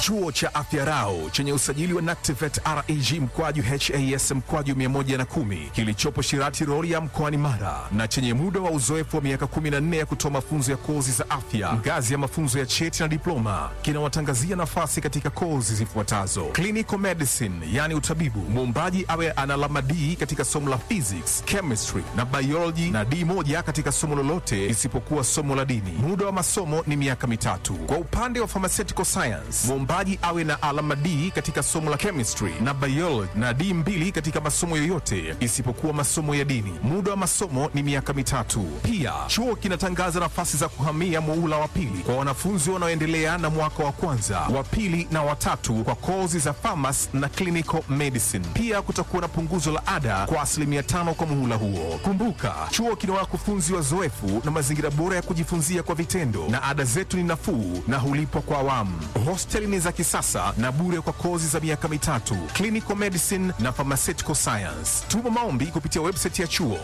Chuo cha Afya Rau chenye usajili wa NACTIVATE reg mkwaju has mkwaju 110 kilichopo Shirati Rorya mkoani Mara na chenye muda wa uzoefu wa miaka 14 ya kutoa mafunzo ya kozi za afya ngazi ya mafunzo ya cheti na diploma kinawatangazia nafasi katika kozi zifuatazo: clinical medicine, yani utabibu, muombaji awe ana alama D katika somo la physics, chemistry na biology na D moja katika somo lolote isipokuwa somo la dini. Muda wa masomo ni miaka mitatu. Kwa upande wa pharmaceutical science, muombaji awe na alama D katika somo la chemistry na biology na D mbili katika masomo yoyote isipokuwa masomo ya dini. Muda wa masomo ni miaka mitatu. Pia chuo kinatangaza nafasi za kuhamia muula wa pili kwa wanafunzi wanaoendelea na mwaka wa kwanza, wa pili na watatu kwa kozi za pharmacy na clinical medicine. Pia kutakuwa na punguzo la ada kwa asilimia tano kwa muhula huo. Kumbuka, chuo kina wakufunzi wazoefu na mazingira bora ya kujifunzia kwa vitendo, na ada zetu ni nafuu na hulipwa kwa awamu. Hosteli ni za kisasa na bure kwa kozi za miaka mitatu, clinical medicine na pharmaceutical science. Tuma maombi kupitia website ya chuo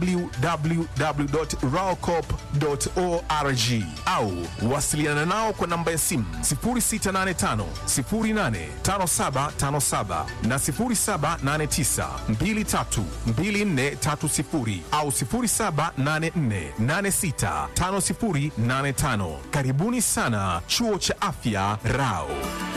www.raocop.org au wasiliana nao kwa namba ya simu 0685 085757 na 0789 232430 au 0784865085. Karibuni sana Chuo cha Afya Rao.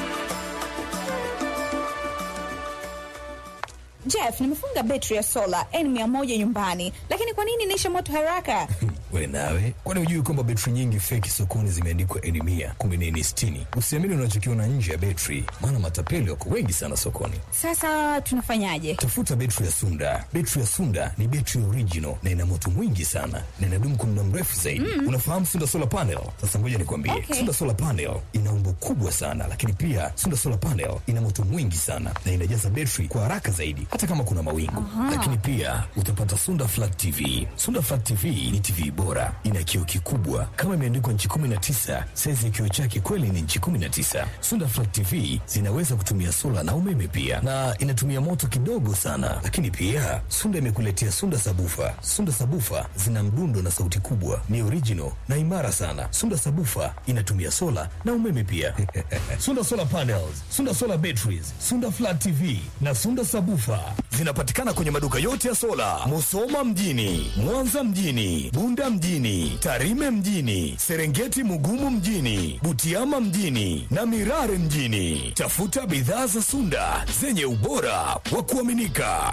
Jeff, nimefunga betri ya sola N100 nyumbani, lakini kwa nini inaisha moto haraka? We nawe, kwani hujui kwamba betri nyingi feki sokoni zimeandikwa N mia kumbe ni N sitini? Usiamini unachokiona nje ya betri, maana matapeli wako wengi sana sokoni. Sasa tunafanyaje? Tafuta betri ya Sunda. Betri ya Sunda ni betri original na ina moto mwingi sana na inadumu kwa muda mrefu zaidi. Unafahamu Sunda solar panel? Sasa ngoja nikwambie, Okay. Sunda solar panel ina umbo kubwa sana, lakini pia Sunda solar panel ina moto mwingi sana na inajaza betri kwa haraka zaidi, hata kama kuna mawingu. Lakini pia utapata Sunda flat TV. Sunda flat TV ni TV bora, ina kioo kikubwa kama imeandikwa nchi 19. Saizi ya kioo chake kweli ni nchi 19. Sunda flat TV zinaweza kutumia sola na umeme pia, na inatumia moto kidogo sana. Lakini pia Sunda imekuletea Sunda sabufa. Sunda sabufa zina mdundo na sauti kubwa, ni original na imara sana. Sunda sabufa inatumia sola na umeme pia. Sunda solar panels, Sunda solar batteries, Sunda flat TV na Sunda sabufa zinapatikana kwenye maduka yote ya sola, Musoma mjini, Mwanza mjini, Bunda mjini, Tarime mjini, Serengeti Mugumu mjini, Butiama mjini na Mirare mjini. Tafuta bidhaa za Sunda zenye ubora wa kuaminika.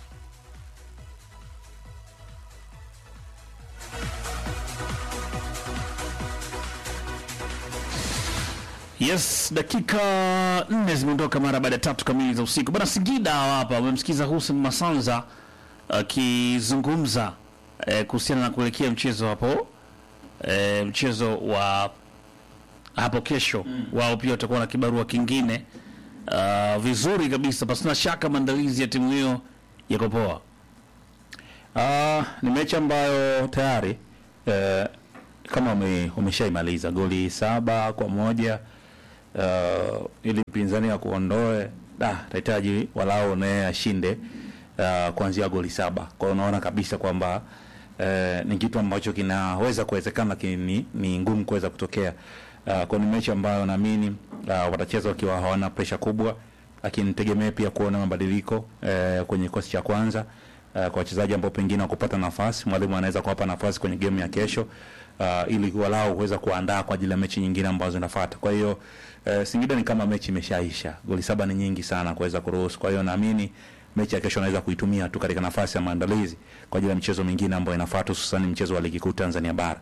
Yes, dakika nne zimeondoka mara baada ya tatu kamili za usiku. Bana Singida hapa umemsikiza Hussein Masanza akizungumza eh, kuhusiana na kuelekea mchezo hapo eh, mchezo wa hapo kesho wao pia watakuwa na kibarua kingine uh, vizuri kabisa, pasina shaka maandalizi ya timu hiyo yako poa. Ah, ni mechi ambayo tayari eh, kama ume, umeshaimaliza goli saba kwa moja uh, ili mpinzani ya kuondoe da tahitaji walau naye ashinde uh, kuanzia goli saba. Kwa hiyo unaona kabisa kwamba eh, ni kitu ambacho kinaweza kuwezekana, lakini ni, ni ngumu kuweza kutokea. Uh, kwa ni mechi ambayo naamini uh, watacheza wakiwa hawana presha kubwa, lakini nitegemee pia kuona mabadiliko eh, kwenye kikosi cha kwanza uh, kwa wachezaji ambao pengine wakupata nafasi, mwalimu anaweza kuwapa nafasi kwenye game ya kesho uh, ili walau kuweza kuandaa kwa ajili ya mechi nyingine ambazo zinafuata. Kwa hiyo uh, Singida ni kama mechi imeshaisha, goli saba ni nyingi sana kuweza kuruhusu. Kwa hiyo naamini mechi ya kesho anaweza kuitumia tu katika nafasi ya maandalizi kwa ajili ya michezo mingine ambayo inafuata, hususan mchezo wa ligi kuu Tanzania bara.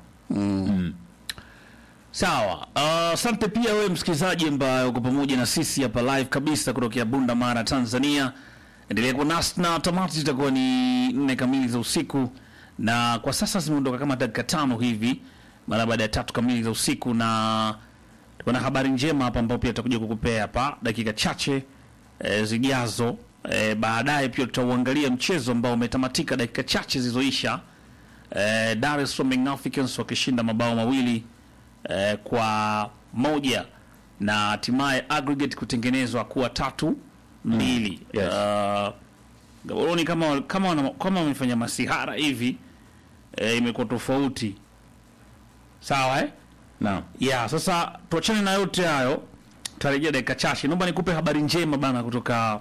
Sawa, asante pia wewe msikilizaji ambaye uko pamoja na sisi hapa live kabisa kutokea Bunda Mara, Tanzania. Endelea kuwa nasi na tamati zitakuwa ni nne kamili za usiku, na kwa sasa zimeondoka kama dakika tano hivi mara baada ya tatu kamili za usiku, na tuko na habari njema hapa ambayo pia tutakuja kukupea hapa dakika chache e, zijazo. E, baadaye pia tutauangalia mchezo ambao umetamatika dakika chache zilizoisha, e, Dar es Salaam Young Africans wakishinda mabao mawili eh, kwa moja na hatimaye aggregate kutengenezwa kuwa tatu mbili. yes. Uh, Gaboroni kama kama wana- kama wamefanya masihara hivi eh, imekuwa tofauti sawa eh? Naam. ya sasa tuachane na yote hayo tarejea dakika chache. Naomba nikupe habari njema bana kutoka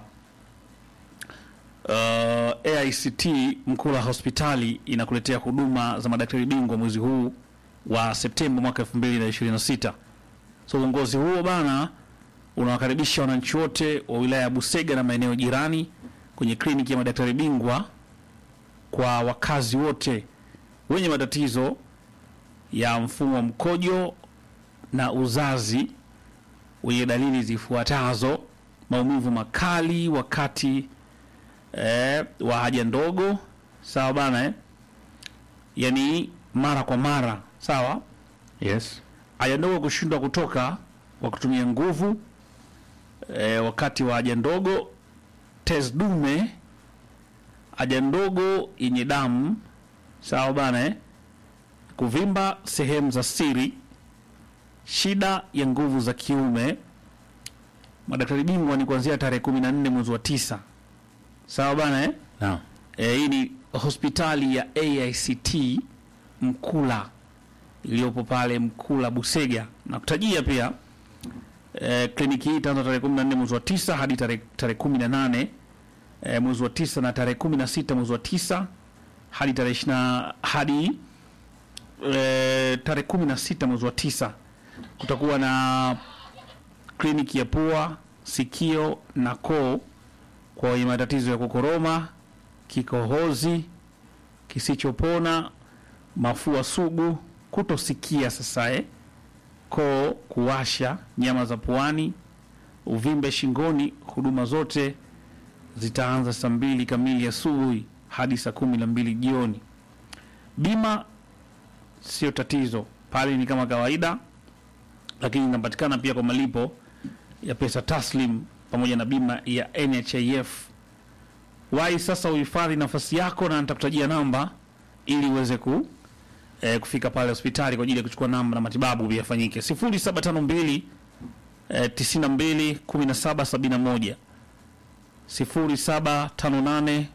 uh, AICT Mkula hospitali inakuletea huduma za madaktari bingwa mwezi huu wa Septemba mwaka 2026. So uongozi huo bana unawakaribisha wananchi wote wa wilaya ya Busega na maeneo jirani kwenye kliniki ya madaktari bingwa kwa wakazi wote wenye matatizo ya mfumo wa mkojo na uzazi wenye dalili zifuatazo: maumivu makali wakati eh, wa haja ndogo, sawa bana eh? Yani mara kwa mara, sawa Yes. haja ndogo kushindwa kutoka kwa kutumia nguvu e, wakati wa haja ndogo, tezi dume, haja ndogo yenye damu, sawa bana eh? kuvimba sehemu za siri, shida ya nguvu za kiume. Madaktari bingwa ni kuanzia tarehe kumi na nne mwezi wa tisa, sawa bana eh? Naam. E, hii ni hospitali ya AICT Mkula iliyopo pale Mkula Busega. Na kutajia pia e, kliniki hii itaanza tarehe 14 mwezi wa tisa hadi tarehe tarehe 18 e, mwezi wa tisa na tarehe 16 mwezi wa tisa hadi tarehe 20 hadi e, tarehe 16 mwezi wa tisa kutakuwa na kliniki ya pua, sikio na koo kwa wenye matatizo ya kukoroma, kikohozi kisichopona, mafua sugu, kutosikia sasa eh, koo kuwasha, nyama za puani, uvimbe shingoni. Huduma zote zitaanza saa mbili kamili asubuhi hadi saa kumi na mbili jioni. Bima sio tatizo pale, ni kama kawaida, lakini inapatikana pia kwa malipo ya pesa taslim pamoja na bima ya NHIF. Wahi sasa uhifadhi nafasi yako, na nitakutajia namba ili uweze ku eh, kufika pale hospitali kwa ajili ya kuchukua namba na matibabu pia yafanyike. 0752 eh, 92 17 71 0758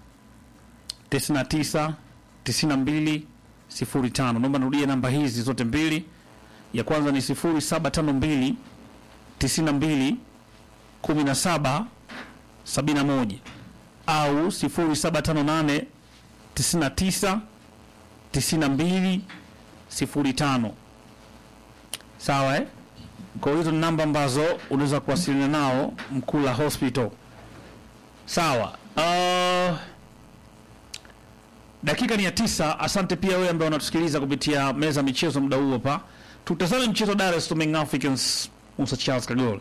99 92 05. Naomba nirudie namba hizi zote mbili. Ya kwanza ni 0752 92 17 71 au 0758 99 92 05. Sawa eh? Kwa hizo ni namba ambazo unaweza kuwasiliana nao Mkula Hospital. Sawa. Uh, dakika ni ya tisa. Asante pia wewe ambaye unatusikiliza kupitia meza ya michezo muda huu hapa. Tutazame mchezo wa Dar es Salaam Young Africans Musa Charles Kagol.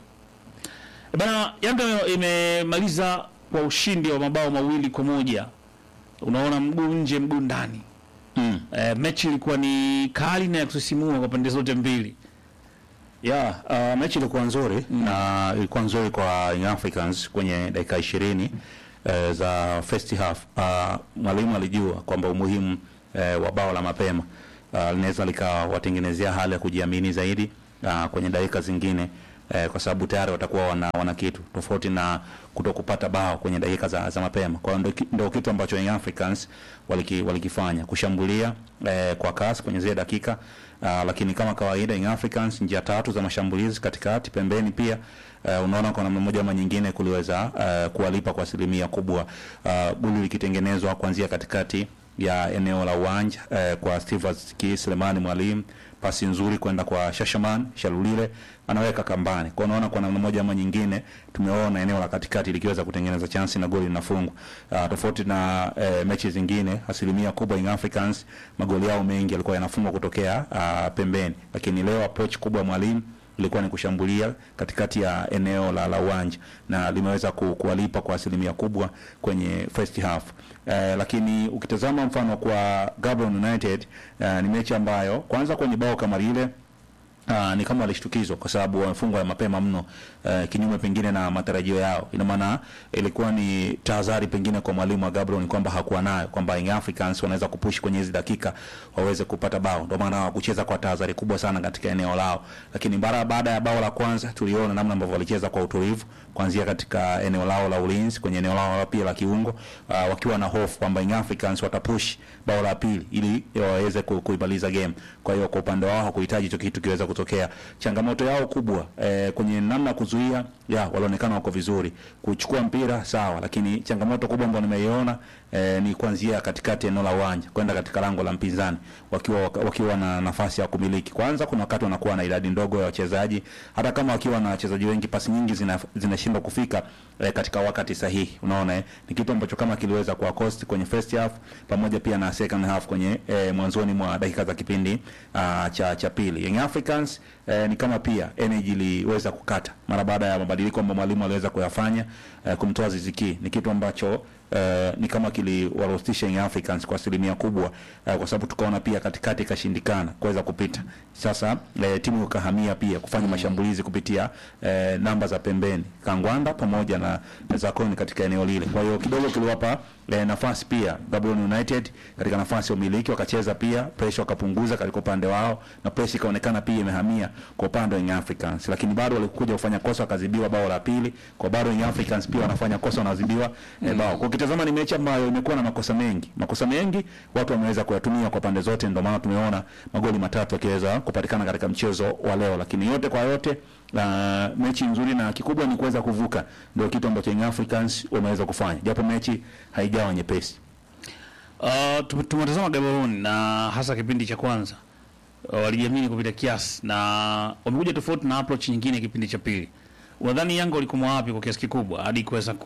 E Bana, Yanga imemaliza kwa ushindi wa mabao mawili kwa moja. Unaona, mguu nje mguu ndani. Mm. E, mechi ilikuwa ni kali na ya kusisimua kwa pande zote mbili. Yeah, uh, mechi ilikuwa nzuri na ilikuwa nzuri kwa Young Africans kwenye dakika ishirini uh, za first half. Uh, mwalimu alijua kwamba umuhimu uh, wa bao la mapema uh, linaweza likawatengenezea hali ya kujiamini zaidi uh, kwenye dakika zingine uh, kwa sababu tayari watakuwa wana, wana kitu tofauti na kuto kupata bao kwenye dakika za, za mapema. Kwa hiyo ndo ki- ndo kitu ambacho Young Africans waliki, walikifanya kushambulia eh, kwa kasi kwenye zile dakika uh, lakini kama kawaida Young Africans njia tatu za mashambulizi katikati, pembeni pia uh, unaona kwa namna moja ama nyingine kuliweza uh, kuwalipa kwa asilimia kubwa uh, goli likitengenezwa kuanzia katikati ya eneo la uwanja uh, kwa Steve Ki Selemani Mwalimu, pasi nzuri kwenda kwa Shashaman Shalulile anaweka kambani. Kwa unaona kwa namna moja ama nyingine tumeona eneo la katikati likiweza kutengeneza chansi na goli linafungwa. Uh, tofauti na uh, mechi zingine, asilimia kubwa Young Africans magoli yao mengi yalikuwa yanafungwa kutokea uh, pembeni, lakini leo approach kubwa ya mwalimu ilikuwa ni kushambulia katikati ya eneo la la uwanja na limeweza ku, kuwalipa kwa asilimia kubwa kwenye first half. Eh, lakini ukitazama mfano kwa Gaborone United eh, ni mechi ambayo kwanza kwenye bao kama lile Uh, ni kama walishtukizwa kwa sababu wamefungwa ya mapema mno uh, kinyume pengine na matarajio yao. Ina maana ilikuwa ni tahadhari pengine kwa mwalimu wa Gaborone kwamba hakuwa nayo kwamba Young Africans wanaweza kupush kwenye hizi dakika waweze kupata bao, ndio maana hawakucheza kwa tahadhari kubwa sana katika eneo lao, lakini bara baada ya bao la kwanza tuliona namna ambavyo walicheza kwa utulivu kuanzia katika eneo lao la ulinzi kwenye eneo lao la pia la kiungo uh, wakiwa na hofu kwamba Young Africans watapush bao la pili ili waweze ku- kuimaliza game. Kwa hiyo kwa upande wao hakuhitaji hicho kitu kiweza kutokea. Changamoto yao kubwa eh, kwenye namna ya kuzuia, ya walionekana wako vizuri kuchukua mpira sawa, lakini changamoto kubwa ambayo nimeiona eh, ni kuanzia katikati ya eneo la uwanja kwenda katika lango la mpinzani wakiwa wakiwa na nafasi ya kumiliki. Kwanza kuna wakati wanakuwa na idadi ndogo ya wachezaji, hata kama wakiwa na wachezaji wengi, pasi nyingi zina- zinashindwa kufika eh, katika wakati sahihi. Unaona eh? ni kitu ambacho kama kiliweza kuwa cost kwenye first half pamoja pia na second half kwenye eh, mwanzoni mwa dakika za kipindi ah, cha cha pili. Young Africans eh, ni kama pia energy iliweza kukata mara baada ya mabadiliko ambayo mwalimu aliweza kuyafanya eh, kumtoa Ziziki. Ni kitu ambacho eh, ni kama kiliwarostisha Young Africans kwa asilimia kubwa eh, kwa sababu tukaona pia katikati ikashindikana kuweza kupita. Sasa eh, timu ikahamia pia kufanya mashambulizi kupitia eh, namba za pembeni Kangwanda pamoja na, na Zakoni katika eneo lile. Kwa hiyo kidogo kiliwapa eh, nafasi pia Gaborone United katika nafasi ya umiliki, wakacheza pia pressure wakapunguza katika upande wao, na pressure ikaonekana pia imehamia kwa upande wa Young Africans, lakini bado walikuja kufanya kosa wakazibiwa bao la pili, kwa bado Young Africans pia wanafanya kosa wanazibiwa eh, bao. Kwa ukitazama ni mechi ambayo imekuwa na makosa mengi, makosa mengi watu wameweza kuyatumia kwa pande zote, ndio maana tumeona magoli matatu yakiweza kupatikana katika mchezo wa leo, lakini yote kwa yote Uh, mechi nzuri na kikubwa ni kuweza kuvuka, ndio kitu ambacho Young Africans wameweza kufanya, japo mechi haijawa nyepesi. Uh, tume- tumetazama Gaborone na hasa kipindi cha kwanza uh, walijiamini kupita kiasi na wamekuja tofauti na approach nyingine kipindi cha pili. Unadhani Yanga walikomo wapi kwa kiasi kikubwa hadi kuweza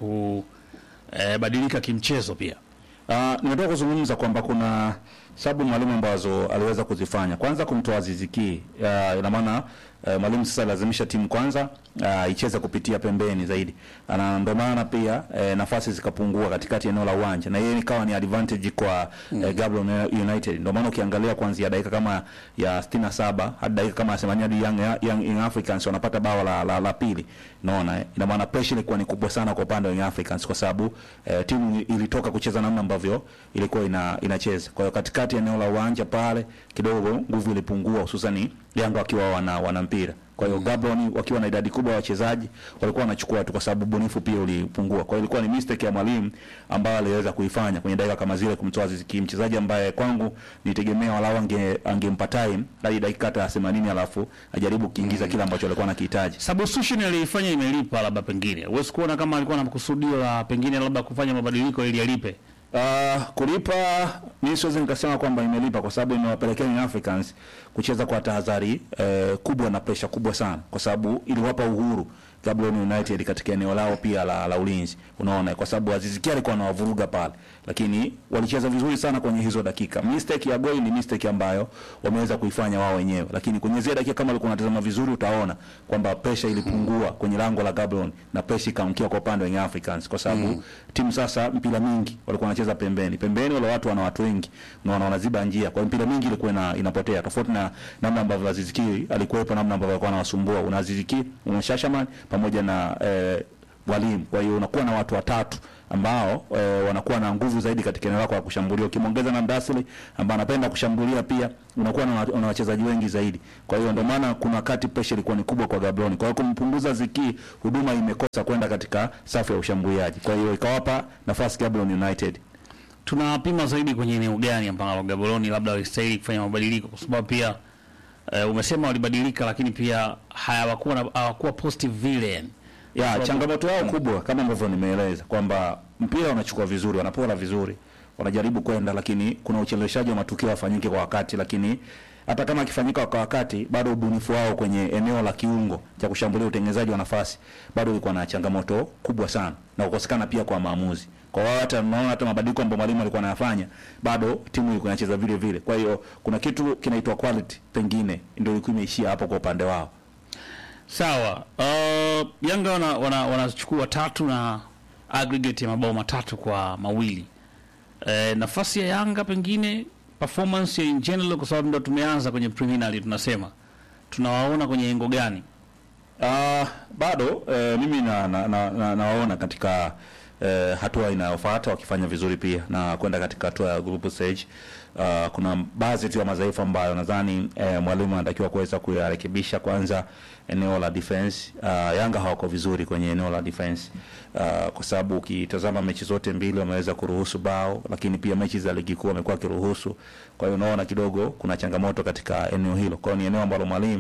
kubadilika kimchezo pia? Uh, nimetoka kuzungumza kwamba kuna sababu mwalimu ambazo aliweza kuzifanya. Kwanza kumtoa Aziz Ki, uh, ina maana uh, mwalimu sasa lazimisha timu kwanza uh, icheze kupitia pembeni zaidi, na ndio maana pia uh, nafasi zikapungua katikati ya eneo la uwanja, na yeye ikawa ni advantage kwa mm. uh, Gaborone United. Ndio maana ukiangalia kuanzia dakika kama ya 67 hadi dakika kama ya 80 hadi Young, Young, Young Africans wanapata bao la, la, la pili, unaona eh? Ina maana pressure ilikuwa ni kubwa sana kwa upande wa Young Africans kwa sababu eh, timu ilitoka kucheza namna ambavyo ilikuwa ina, inacheza. Kwa hiyo katikati ya eneo la uwanja pale kidogo nguvu ilipungua, hususani Yanga wakiwa wana, wana mpira. Kwa hiyo Gabon wakiwa na idadi kubwa ya wachezaji walikuwa wanachukua tu, kwa sababu bunifu pia ulipungua. Kwa hiyo ilikuwa ni mistake ya mwalimu ambayo aliweza kuifanya kwenye dakika kama zile, kumtoa Aziz Ki, mchezaji ambaye kwangu nitegemea walau ange angempa time hadi dakika hata 80 alafu ajaribu kuingiza kile ambacho alikuwa anakihitaji. Substitution aliifanya imelipa, labda pengine huwezi kuona kama alikuwa na kusudio la pengine labda kufanya mabadiliko ili alipe. Uh, kulipa mimi siwezi nikasema kwamba imelipa kwa sababu imewapelekea Young Africans kucheza kwa tahadhari eh, kubwa na presha kubwa sana, kwa sababu iliwapa uhuru Gaborone United katika eneo lao pia la, la ulinzi, unaona, kwa sababu Aziz Ki alikuwa anawavuruga pale, lakini walicheza vizuri sana kwenye hizo dakika. Mistake ya goli ni mistake ambayo wameweza kuifanya wao wenyewe, lakini kwenye zile dakika kama ulikuwa unatazama vizuri, utaona kwamba pressure ilipungua kwenye lango la Gaborone na pressure ikaangukia kwa upande wa Young Africans, kwa sababu timu sasa mpira mingi walikuwa wanacheza pembeni pembeni, wale watu wana watu wengi na wana wanaziba njia, kwa hiyo mpira mingi ilikuwa ina, inapotea, tofauti na namna ambavyo Aziz Ki alikuwepo, namna ambavyo alikuwa anawasumbua. Una Aziz Ki, una Shashaman pamoja na eh, walimu. Kwa hiyo unakuwa na watu watatu ambao e, wanakuwa na nguvu zaidi katika eneo lako la kushambulia. Ukimwongeza na Mdasili ambaye anapenda kushambulia pia, unakuwa na, wa- na wachezaji wengi zaidi. Kwa hiyo ndio maana kuna wakati pressure ilikuwa ni kubwa kwa Gaborone. Kwa hiyo kumpunguza Ziki, huduma imekosa kwenda katika safu ya ushambuliaji. Kwa hiyo ikawapa nafasi Gaborone United. tunapima zaidi kwenye eneo gani ambalo Gaborone labda walistahili kufanya mabadiliko, kwa sababu pia eh, umesema walibadilika, lakini pia hawakuwa na- hawakuwa positive vile yani. Ya, Sababu- changamoto yao kubwa kama ambavyo nimeeleza kwamba mpira wanachukua vizuri, wanapora vizuri, wanajaribu kwenda, lakini kuna ucheleweshaji wa matukio yafanyike kwa wakati, lakini hata kama akifanyika kwa wakati, bado ubunifu wao kwenye eneo la kiungo cha kushambulia, utengenezaji wa nafasi bado ulikuwa na changamoto kubwa sana, na kukosekana pia kwa maamuzi. Kwa hiyo hata naona hata mabadiliko ambayo mwalimu alikuwa anayafanya, bado timu ilikuwa inacheza vile vile. Kwa hiyo kuna kitu kinaitwa quality, pengine ndio ilikuwa imeishia hapo kwa upande wao. Sawa. Uh, Yanga wanachukua wana, wanachukua tatu na aggregate ya mabao matatu kwa mawili. Eh, nafasi ya Yanga pengine performance ya in general, kwa sababu ndo tumeanza kwenye preliminary, tunasema tunawaona kwenye engo gani? Uh, bado eh, mimi na, na, na, na, nawaona katika eh, hatua inayofuata wakifanya vizuri pia na kwenda katika hatua ya group stage. Uh, kuna baadhi tu ya madhaifu ambayo nadhani eh, mwalimu anatakiwa kuweza kuyarekebisha. Kwanza eneo la defense. Uh, Yanga hawako vizuri kwenye eneo la defense uh, kwa sababu ukitazama mechi zote mbili wameweza kuruhusu bao, lakini pia mechi za ligi kuu wamekuwa wakiruhusu. Kwa hiyo unaona kidogo kuna changamoto katika eneo hilo. Kwa hiyo ni eneo ambalo mwalimu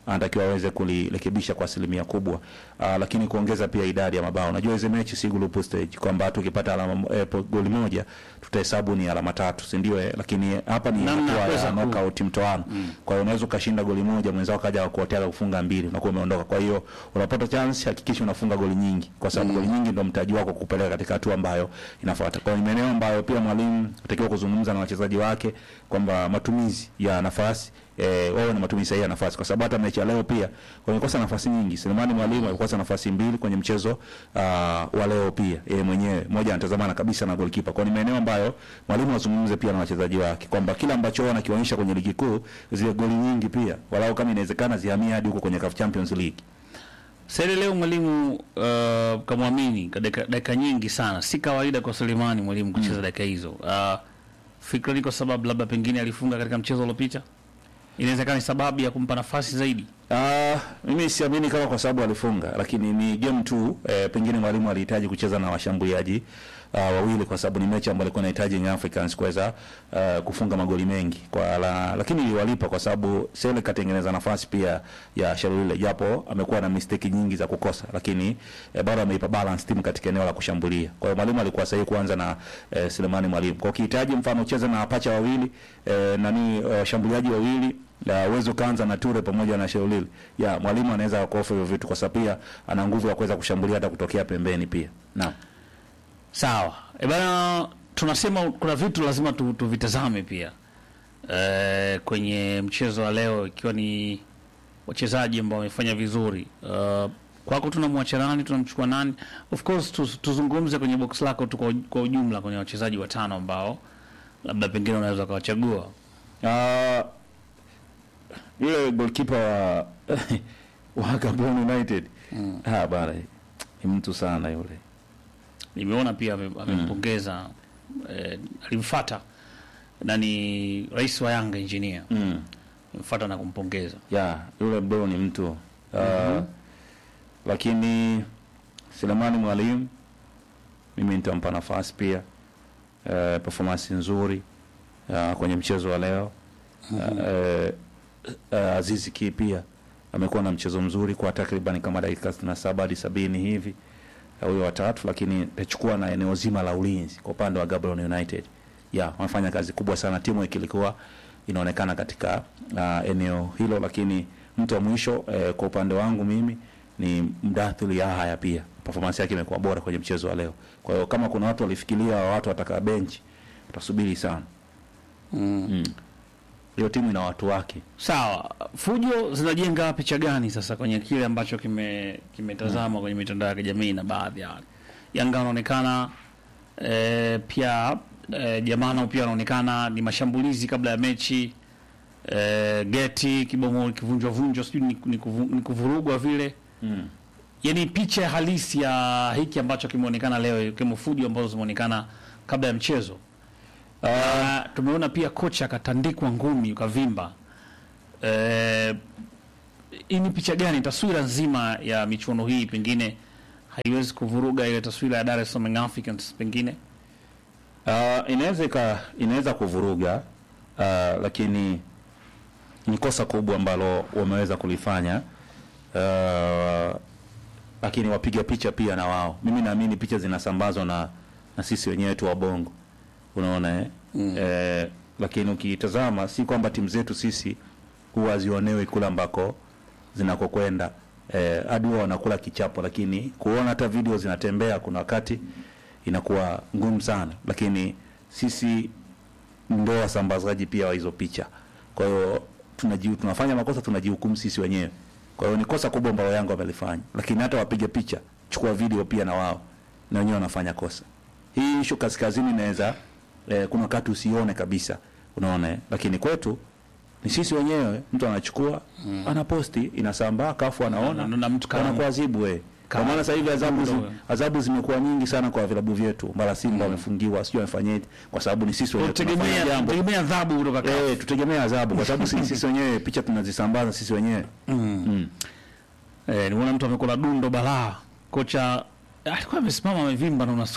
anatakiwa aweze kulirekebisha kwa asilimia kubwa uh, lakini kuongeza pia idadi ya mabao. Najua hizo mechi si group stage kwamba tukipata alama eh, po- goli moja tutahesabu ni alama tatu, si ndio? Eh, lakini hapa ni Namna ya hatua kuweza ya ku- knockout mtoano. Kwa hiyo unaweza ukashinda goli moja, mwenzao kaja kuotea kufunga mbili, unakuwa umeondoka. Kwa hiyo unapata chance, hakikisha unafunga goli nyingi, kwa sababu goli nyingi ndio mtaji wako kupeleka katika hatua ambayo inafuata. Kwa hiyo ni maeneo ambayo pia mwalimu atakiwa kuzungumza na wachezaji wake kwamba matumizi ya nafasi eh, wawe na matumizi sahihi ya nafasi, kwa sababu hata mechi ya leo pia wamekosa nafasi nyingi. Selemani Mwalimu alikosa nafasi mbili kwenye mchezo uh, wa leo pia yeye mwenyewe, moja anatazamana kabisa na goalkeeper. Kwa hiyo ni maeneo ambayo mwalimu azungumze pia na wachezaji wake kwamba kila ambacho wao wanakionyesha kwenye ligi kuu, zile goli nyingi pia walau kama inawezekana zihamie hadi huko kwenye CAF Champions League. Sasa leo mwalimu uh, kamwamini kwa dakika dakika nyingi sana, si kawaida kwa Selemani mwalimu kucheza dakika hizo. Uh, fikra ni kwa sababu labda pengine alifunga katika mchezo uliopita, inawezekana ni sababu ya kumpa nafasi zaidi. Ah, mimi siamini kama kwa sababu alifunga, lakini ni game tu eh, pengine mwalimu alihitaji kucheza na washambuliaji uh, wawili kwa sababu ni mechi ambayo alikuwa anahitaji Young Africans kuweza uh, kufunga magoli mengi kwa la, lakini iliwalipa kwa sababu Sele katengeneza nafasi pia ya Shalulile, japo amekuwa na mistake nyingi za kukosa, lakini eh, bado ameipa balance timu katika eneo la kushambulia. Kwa hiyo mwalimu alikuwa sahihi kuanza na eh, Selemani Mwalimu. Kwa ukihitaji mfano ucheze na pacha wawili eh, nani eh, washambuliaji wawili la uwezo kaanza na Ture pamoja na Sheulili. Ya mwalimu anaweza kuofa hivyo vitu kwa sababu pia ana nguvu ya kuweza kushambulia hata kutokea pembeni pia. Naam. Sawa e bana, tunasema kuna vitu lazima tu, tuvitazame pia e, kwenye mchezo wa leo, ikiwa ni wachezaji ambao wamefanya vizuri. Uh, kwako tunamwacha nani, tunamchukua nani? Of course tu, tuzungumze kwenye box lako tu kwa, uj- kwa ujumla kwenye wachezaji watano ambao labda pengine unaweza ukawachagua. Ah, yule goalkeeper wa wa Gabon United. Ah, bana. Ni mtu sana yule. Nimeona pia ame- amempongeza eh, alimfuata nani, rais wa Yanga engineer Mm. amemfuata na kumpongeza. Ya, yule bro ni mtu. Ah, lakini Selemani Mwalimu mimi nitampa nafasi pia. Uh, performance nzuri uh, kwenye mchezo wa leo. Uh, uh, Azizi Ki pia amekuwa na mchezo mzuri kwa takriban kama dakika 67 hadi sabini hivi uh, huyo watatu, lakini tachukua na eneo zima la ulinzi kwa upande wa Gaborone United. Ya, wamefanya kazi kubwa sana, timu ikilikuwa inaonekana katika uh, eneo hilo, lakini mtu wa mwisho eh, kwa upande wangu mimi ni Mdathili Yahaya pia performance yake imekuwa bora kwenye mchezo wa leo. Kwa hiyo kama kuna watu walifikiria watu watakaa benchi, utasubiri sana. Mm. Hiyo timu ina watu wake. Sawa, fujo zinajenga picha gani sasa kwenye kile ambacho kime kimetazama kwenye mitandao ya kijamii na baadhi ya watu? Yanga wanaonekana e, pia e, jamaa nao pia wanaonekana ni mashambulizi kabla ya mechi e, geti kibomo kivunjwa vunjwa, sijui ni, ni, kuvu, ni kuvurugwa vile Mm. yani picha halisi ya hiki ambacho kimeonekana leo, ikiwemo fujo ambazo zimeonekana kabla ya mchezo. Uh, tumeona pia kocha akatandikwa ngumi ukavimba. Eh, hii ni picha gani? Taswira nzima ya michuano hii pengine haiwezi kuvuruga ile taswira ya Dar es Salaam Young Africans pengine. Uh, inaweza ika inaweza kuvuruga uh, lakini ni kosa kubwa ambalo wameweza kulifanya uh, lakini wapiga picha pia na wao. Mimi naamini picha zinasambazwa na na sisi wenyewe tu wabongo, unaona eh? Mm. Eh, lakini ukitazama si kwamba timu zetu sisi huwa hazionewi kule ambako zinakokwenda eh, hadi huwa wanakula kichapo, lakini kuona hata video zinatembea kuna wakati inakuwa ngumu sana, lakini sisi ndio wasambazaji pia wa hizo picha. Kwa hiyo tunaji, tunafanya makosa tunajihukumu sisi wenyewe. Kwa hiyo ni kosa kubwa ambalo Yanga wamelifanya, lakini hata wapiga picha, chukua video pia na wao na wenyewe wanafanya kosa. Hii issue kaskazini inaweza eh, kuna wakati usione kabisa, unaona eh? Lakini kwetu ni sisi wenyewe, mtu anachukua mm. anaposti, inasambaa, kafu anaona Na- na mtu kama- wanakuadhibu wewe. Kwa Kama- maana sasa hivi adhabu zi, Ndio. adhabu zimekuwa nyingi sana kwa vilabu vyetu. Mara Simba wamefungiwa, sio wamefanyaje, kwa sababu ni sisi wenyewe tunafanya Tutegemea jambo. tutegemea adhabu kutoka CAF. Eh, tutegemea adhabu kwa sababu sisi sisi wenyewe picha tunazisambaza sisi wenyewe. Mm. Eh, nimeona mtu amekula dundo balaa. Kocha alikuwa amesimama amevimba na unasu.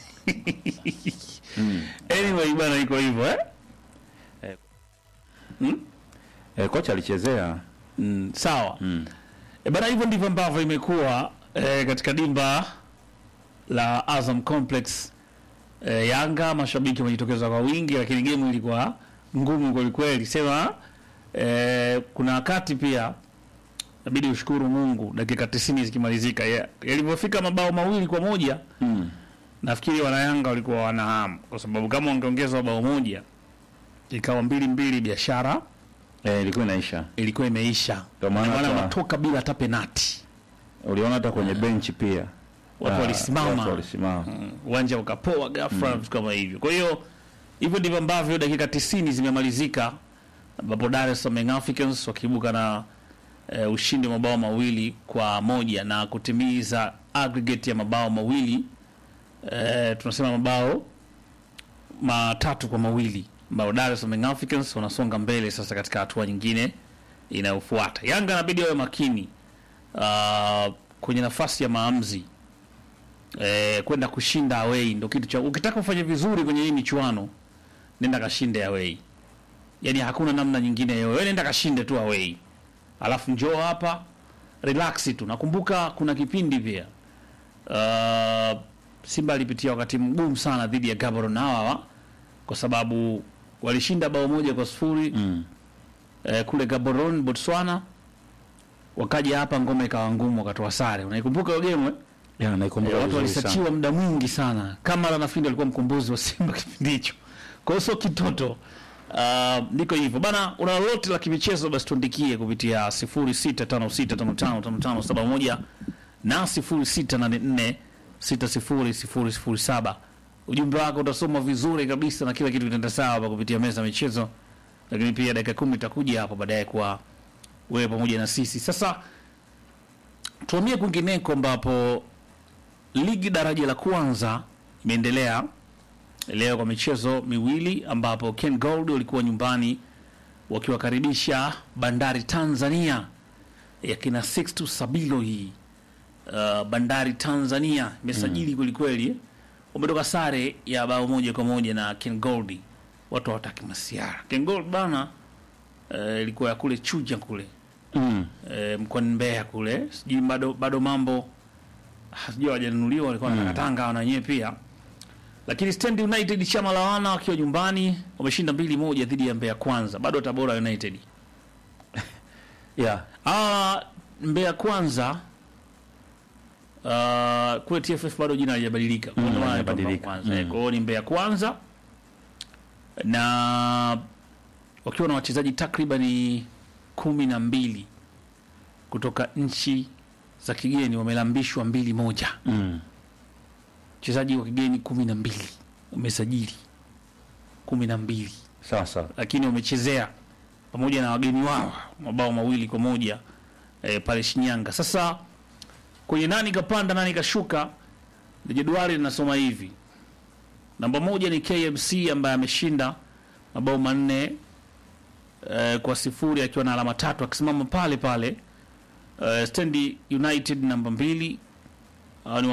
Anyway bana iko hivyo eh? Eh, kocha alichezea mm, sawa mm. E bana, hivyo ndivyo ambavyo imekuwa e, katika dimba la Azam Complex e, Yanga mashabiki wamejitokeza kwa wingi, lakini gemu ilikuwa ngumu kwelikweli. Sema e, kuna wakati pia inabidi ushukuru Mungu, dakika 90 zikimalizika ya- yalivyofika mabao mawili kwa moja Mm. nafikiri wanayanga walikuwa wanahamu, kwa sababu kama wangeongezwa bao moja ikawa mbili mbili, biashara Eh, ilikuwa inaisha. ilikuwa imeisha, Ndio maana Na maana hata- wanatoka bila hata penati, Uliona hata kwenye benchi pia watu Ah, walisimama watu walisimama. Mm, uwanja ukapoa ghafla, vitu kama hivyo. Kwa hiyo hivyo ndivyo ambavyo dakika tisini zimemalizika, ambapo Dar es Salaam Young Africans wakiibuka na e, ushindi wa mabao mawili kwa moja na kutimiza aggregate ya mabao mawili e, tunasema mabao matatu kwa mawili ambao Dar es Salaam Young Africans wanasonga mbele sasa katika hatua nyingine inayofuata. Yanga inabidi wawe makini uh, kwenye nafasi ya maamuzi eh, kwenda kushinda away ndo kitu cha ukitaka kufanya vizuri kwenye hii michuano nenda kashinde away yani hakuna namna nyingine yoyote wewe nenda kashinde tu away alafu njoo hapa relax tu nakumbuka kuna kipindi pia uh, Simba alipitia wakati mgumu sana dhidi ya Gaborone hawa kwa sababu walishinda bao moja kwa sifuri Mm. eh, kule Gaborone Botswana wakaja hapa ngoma ikawa ngumu wakatoa sare unaikumbuka hiyo game eh? Ya, naikumbuka Eh, watu vizuri sana. walisachiwa muda mwingi sana. Kamara nafikiri alikuwa mkombozi wa Simba kipindi hicho, kwa hiyo sio kitoto. Uh, ndiko hivyo bana. Una lolote la kimichezo, basi tuandikie kupitia 0656555571 na 0684600007. Ujumbe wako utasoma vizuri kabisa na kila kitu kitaenda sawa hapa kupitia meza ya michezo, lakini pia dakika kumi itakuja hapo baadaye kwa wewe pamoja na sisi. Sasa tuamie kwingineko ambapo ligi daraja la kwanza imeendelea leo kwa michezo miwili ambapo Ken Gold walikuwa nyumbani wakiwakaribisha Bandari Tanzania ya kina Sixtu Sabilo hii. Uh, Bandari Tanzania imesajili kweli kweli, wametoka sare ya bao moja kwa moja na Ken Gold. Watu hawataki masiara. Ken Gold bana eh, ilikuwa ya kule Chuja kule Mm. e, mkoani Mbeya kule, sijui bado bado mambo ah, sijui hawajanunuliwa, walikuwa wanataka Tanga na wenyewe pia. Lakini Stand United chama la wana wakiwa nyumbani wameshinda mbili moja dhidi ya Mbeya Kwanza, bado Tabora United. Yeah. Ah, Mbeya Kwanza ah, kule TFF bado jina halijabadilika, Kwa ndio maana inaitwa Mbeya halijabadilika. Kwanza. Mm. Eh, Kwa hiyo ni Mbeya Kwanza na wakiwa na wachezaji takribani kumi na mbili kutoka nchi za kigeni wamelambishwa mbili moja. Mm. Wachezaji wa kigeni kumi na mbili wamesajili kumi na mbili Sawa sawa. lakini wamechezea pamoja na wageni wao mabao mawili kwa moja e, pale Shinyanga. Sasa kwenye nani kapanda nani kashuka, ni jedwali linasoma hivi: namba moja ni KMC ambaye ameshinda mabao manne e, kwa sifuri akiwa na alama tatu akisimama pale pale. E, Stand United namba mbili hao ni